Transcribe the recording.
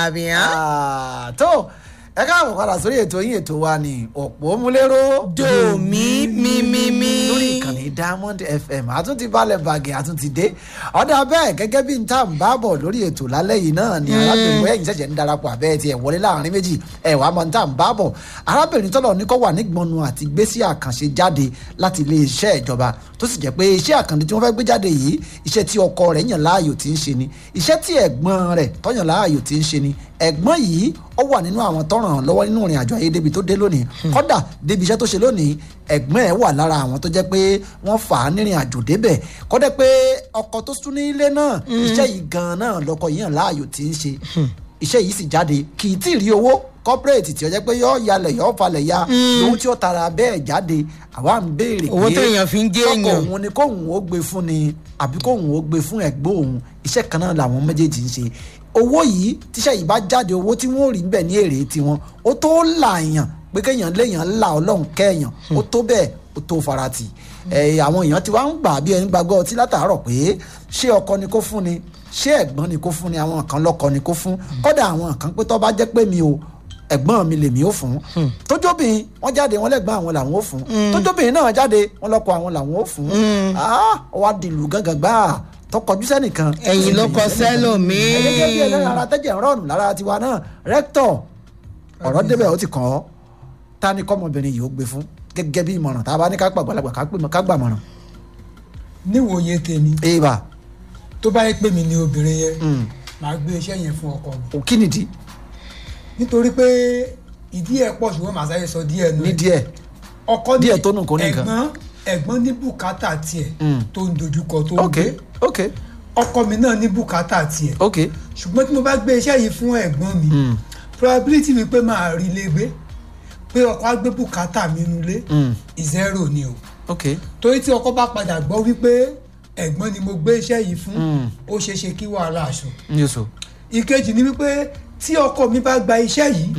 àbíyá. Ah, tó ẹ káàbọ̀ padà sórí ètò yín ètò wa ní ọ̀pọ̀ múlẹ́rọ́ dòmí mímímí. lórí ìkànnì diamond fm àtúntì balẹ̀ bàgẹ́ àtúntì dé ọ̀dà bẹ́ẹ̀ gẹ́gẹ́ bí n tá n bá bọ̀ lórí ètò lálẹ́ yìí náà ni arábìnrin ẹ̀yìn ṣẹ̀ṣẹ̀ ń darapọ̀ àbẹ́ tiẹ̀ wọlé láàrin méjì ẹ̀ wàá mọ̀ n tá n bá bọ̀ arábìnrin tọ́lọ̀ ní kọ́ wà nígbọ̀nù àti gbésí àkànṣe jáde láti ilé iṣẹ́ ìjọba tó sì jẹ́ pé iṣẹ́ àkànṣe tí wọ́n fẹ́ gbé jáde yìí iṣẹ́ tí ọkọ rẹ̀ yàn láàyò tí ń ṣe ni iṣẹ́ tí ẹ̀gbọ́n rẹ̀ tọ́yàn láàyò tí ń ṣe ni ẹ̀gbọ́n yìí ó wà nínú àwọn tó ràn án lọ́wọ́ nínú ìrìn àjò ayé débi tó dé lónìí kódà débi iṣẹ́ tó ṣe lónìí ẹ̀gbọ́n ẹ̀ wà lára àwọn tó jẹ́ pé wọ́n fà á nírìn àjò débẹ̀ kódà pé ọkọ tó sún ní ilé náà iṣẹ́ yìí gan-an náà lọ́kọ yìí hàn láàyò tí ń ṣe iṣẹ́ yìí sì jáde kì í tí ì rí owó corporate tí ó jẹ́ pé yọ́ yalẹ̀ yọ́ falẹ̀ ya owó tí ó tara bẹ́ẹ̀ jáde àwa ń béèrè pé Owó téèyàn fi ń jẹ́ sọ́kọ èèyàn. òun ni kóhun ó gbé fún ni àbí kóhun ó gbé fún ẹ̀gbọ́n òun iṣẹ́ kan náà làwọn méjèèjì ń ṣe owó yìí tíṣẹ́ yìí bá jáde owó tí wọ́n ò rí bẹ́ẹ̀ ní èrè tiwọn ó tó làyàn pé kéèyàn léèyàn là ọlọ́run kẹ́ẹ̀yàn ó tó bẹ́ẹ̀ ó tó farati ẹ̀ àwọn èèyàn ti wá ń gbà bí ẹni gbàgbọ́ ọtí látàárọ̀ pé ṣé ọkọ ni kó fún ni ṣé ẹ̀gbọ́n ni kó fún ni àwọn kan lọ́kọ ni kó fún kọ́dà àwọn kan pé tó bá jẹ́ pé mi ò ẹ̀gbọ́n mi lèmi ó fún tójóbìnrin wọ́n jáde wọ́n lẹ́gbọ́n àwọn làwọn ó fún tójóbìnrin náà jáde wọ́n lọ́kọ àwọn làwọn ó fún ah ó wá dìlù gángan gbáà tọkọjú sẹ́nìkan ẹ̀yìn ló kọ sẹ́lòmíì. gẹ́gẹ́ bí ẹlẹ́rìn ara tẹ́jẹ̀ ń rọrùn lára tiwa náà rẹ́ktọ̀ ọ̀rọ̀ débẹ̀ ó ti kàn ọ́ ta ni kọ́mọbìnrin yìí ó gbé fún gẹ́gẹ́ bí ìmọ̀ràn tá a bá ní ká gbàgbàlagbà ká pè- ká gbàmọ̀ràn. níwòye tèmi èèbà tó bá yẹ pé mi ni obìnrin yẹn màá gbé iṣẹ́ yẹn fún ọkọ mi ò kí nìdí nítorí pé ìdí ẹ̀ pọ̀ ṣùgbọ́n màá sáré sọ díẹ̀ nù ní ẹ̀. díẹ̀ ọkọ ní díẹ̀ tó nù kó ní nǹkan. ẹ̀gbọ́n ẹ̀gbọ́n ní bùkátà tiẹ̀ tó ń dojúkọ tó ń ok gbé ok ọkọ mi náà ní bùkátà tiẹ̀ ok ṣùgbọ́n tí mo bá gbé iṣẹ́ yìí fún ẹ̀gbọ́n mi probability mi pé màá rí ilé gbé pé ọkọ á gbé bùkátà mi nulẹ̀ zero ni o ok torí tí ọkọ bá padà gbọ́ wípé ẹ̀gbọ́n ni mo gbé iṣẹ́ yìí fún ó ṣeé ṣe kí wàhálà aṣọ ní oṣù ìkejì ni wípé tí ọkọ mi bá gba iṣẹ́ yìí